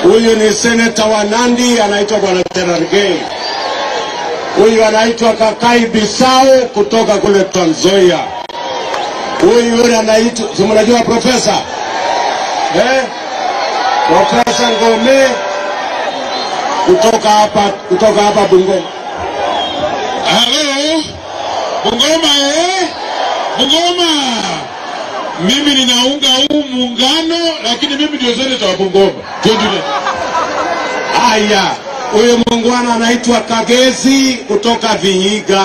Huyu ni seneta wa Nandi anaitwa bwana Cherargei. Huyu anaitwa Kakai Bisau kutoka kule Trans Nzoia. Huyu yule anaitwa si mnajua profesa eh? Profesa Ngome kutoka hapa kutoka hapa Bungoma. Halo, Bungoma eh? Bungoma, mimi ninaunga huu muungano, lakini mimi ndio seneta wa Bungoma. Tuendelee. Haya, huyu muungwana anaitwa Kagezi kutoka Vihiga.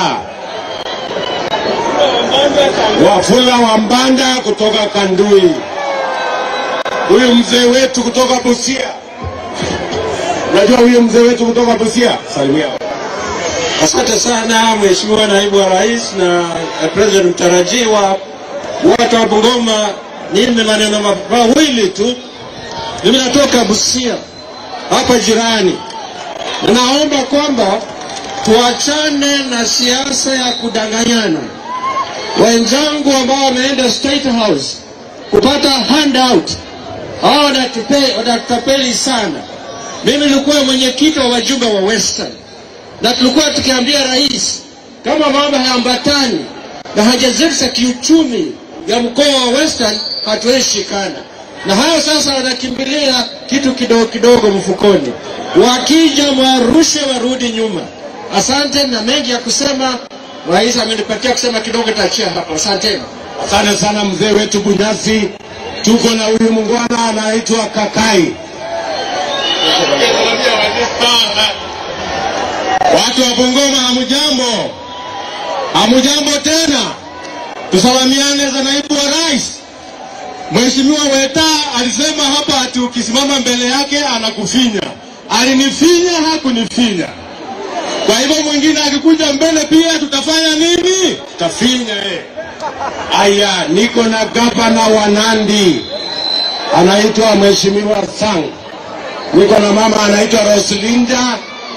Wafula wa Mbanda kutoka Kandui. Huyu mzee wetu kutoka Busia. Unajua huyu mzee wetu kutoka Busia? Salimia. Asante sana Mheshimiwa Naibu wa Rais na eh, President mtarajiwa, watu wa Bungoma, nime maneno ma- mawili tu. Mimi natoka Busia hapa jirani, na naomba kwamba tuachane na siasa ya kudanganyana. Wenzangu ambao wameenda State House kupata handout, hao wanatupe- wanatutapeli sana. Mimi nilikuwa mwenyekiti wa wajumbe wa Western na tulikuwa tukiambia rais kama mambo hayaambatani na haja zetu za kiuchumi ya mkoa wa Western hatuwezi shikana na hayo. Sasa wanakimbilia kitu kidogo kidogo mfukoni, wakija mwarushe warudi nyuma. Asante na mengi ya kusema, rais amenipatia kusema kidogo, taachia hapo. Asanteni. Asante sana mzee wetu Bunyasi. Tuko na huyu muungwana anaitwa Kakai. Watu wa Bungoma hamujambo, hamujambo tena. Tusalamiane za naibu wa rais. Mheshimiwa Weta alisema hapa ati ukisimama mbele yake anakufinya. Alinifinya, hakunifinya. Kwa hivyo mwingine akikuja mbele pia tutafanya nini? Tafinya eh. Aya, niko na gavana wa Nandi anaitwa Mheshimiwa Sang. Niko na mama anaitwa Roslinda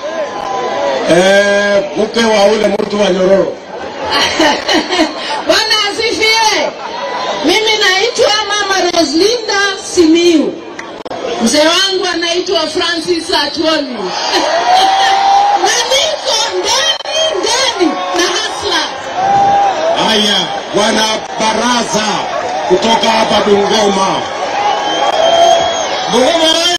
eh, mke wa ule mtu wa Nyororo. Bwana asifiwe. Mimi naitwa Mama Roslinda Simiu. Mzee wangu anaitwa Francis Atwoli. na niko ndani ndani na hasla. Haya, bwana Baraza kutoka hapa Bungoma. Bungoma